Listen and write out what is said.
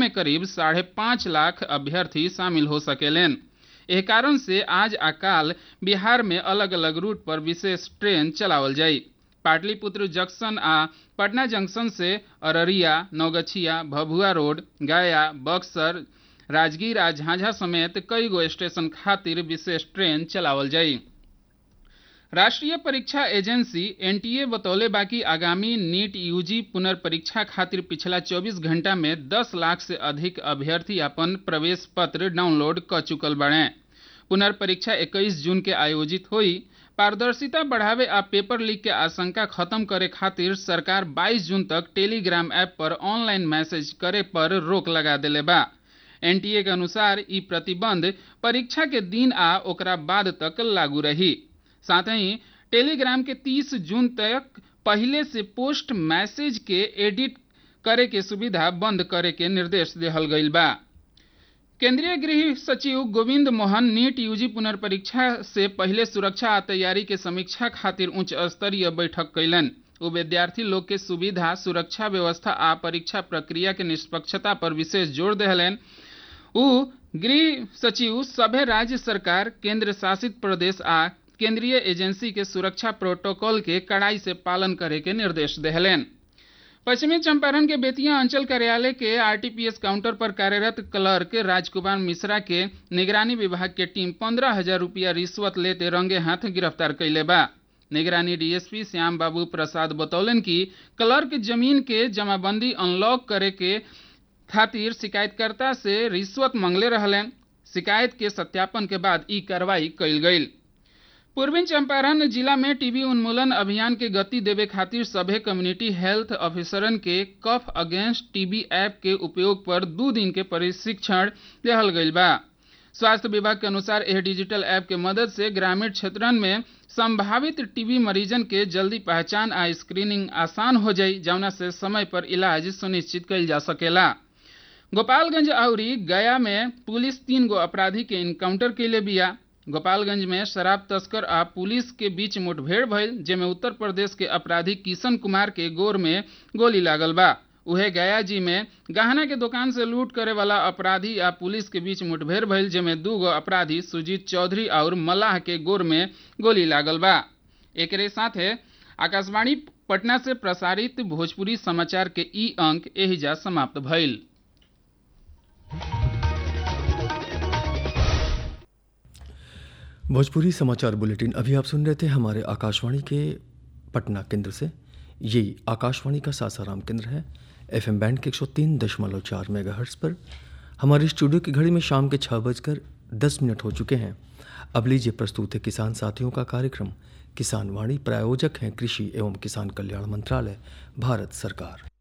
में करीब साढ़े पाँच लाख अभ्यर्थी शामिल हो सकेलेन एह कारण से आज आ काल बिहार में अलग अलग रूट पर विशेष ट्रेन चलावल जाई पाटलिपुत्र जंक्शन आ पटना जंक्शन से अररिया नौगछिया भभुआ रोड गया बक्सर राजगीर आ झांझा समेत कई गो स्टेशन खातिर विशेष ट्रेन चलावल जाई राष्ट्रीय परीक्षा एजेंसी एनटीए बतौले बाकी आगामी नीट यूजी पुनर्परीक्षा खातिर पिछला 24 घंटा में 10 लाख से अधिक अभ्यर्थी अपन प्रवेश पत्र डाउनलोड क चुकल बने पुनर्परीक्षा 21 जून के आयोजित हुई पारदर्शिता बढ़ावे आ पेपर लीक के आशंका खत्म करे खातिर सरकार 22 जून तक टेलीग्राम ऐप पर ऑनलाइन मैसेज करे पर रोक लगा देले बा एनटीए के अनुसार ई प्रतिबंध परीक्षा के दिन आ ओकरा बाद तक लागू रही साथ ही टेलीग्राम के 30 जून तक पहले से पोस्ट मैसेज के एडिट करे के सुविधा बंद करे के निर्देश देहल गईल बा केंद्रीय गृह सचिव गोविंद मोहन नीट यूजी पुनर्परीक्षा से पहले सुरक्षा आ तैयारी के समीक्षा खातिर उच्च स्तरीय बैठक कैलन वो विद्यार्थी लोग के सुविधा सुरक्षा व्यवस्था आ परीक्षा प्रक्रिया के निष्पक्षता पर विशेष जोर देहलन उ गृह सचिव सभे राज्य सरकार केंद्र शासित प्रदेश आ केंद्रीय एजेंसी के सुरक्षा प्रोटोकॉल के कड़ाई से पालन करे के निर्देश देहलेन पश्चिमी चंपारण के बेतिया अंचल कार्यालय के आरटीपीएस काउंटर पर कार्यरत क्लर्क राजकुमार मिश्रा के निगरानी विभाग के टीम पंद्रह हजार रुपया रिश्वत लेते रंगे हाथ गिरफ्तार कैले बा निगरानी डीएसपी श्याम बाबू प्रसाद बतौलन कि क्लर्क जमीन के जमाबंदी अनलॉक करे के खातिर शिकायतकर्ता से रिश्वत मांगले रहलन शिकायत के सत्यापन के बाद ई कार्रवाई कैल गई पूर्वी चंपारण जिला में टीबी उन्मूलन अभियान के गति देवे खातिर सभे कम्युनिटी हेल्थ ऑफिसरन के कफ अगेंस्ट टीबी ऐप के उपयोग पर दू दिन के प्रशिक्षण देहल गईल बा स्वास्थ्य विभाग के अनुसार यह डिजिटल ऐप के मदद से ग्रामीण क्षेत्रन में संभावित टीबी मरीजन के जल्दी पहचान आ स्क्रीनिंग आसान हो जाई जौना से समय पर इलाज सुनिश्चित कईल जा सकेला गोपालगंज आउरी गया में पुलिस तीन गो अपराधी के इनकाउंटर कैले बिया गोपालगंज में शराब तस्कर आ पुलिस के बीच मुठभेड़ भइल जेमे उत्तर प्रदेश के अपराधी किशन कुमार के गोर में गोली लागल बा उहे गया जी में गहना के दुकान से लूट करे वाला अपराधी आ पुलिस के बीच मुठभेड़ भइल जेमे दू गो अपराधी सुजीत चौधरी और मल्लाह के गोर में गोली लागल बा एकरे साथे आकाशवाणी पटना से प्रसारित भोजपुरी समाचार के ई अंक एहिजा समाप्त भइल भोजपुरी समाचार बुलेटिन अभी आप सुन रहे थे हमारे आकाशवाणी के पटना केंद्र से यही आकाशवाणी का सासाराम केंद्र है एफएम बैंड के एक सौ तीन दशमलव चार मेगा पर हमारे स्टूडियो की घड़ी में शाम के छः बजकर दस मिनट हो चुके हैं अब लीजिए प्रस्तुत है किसान साथियों का कार्यक्रम किसान वाणी प्रायोजक हैं कृषि एवं किसान कल्याण मंत्रालय भारत सरकार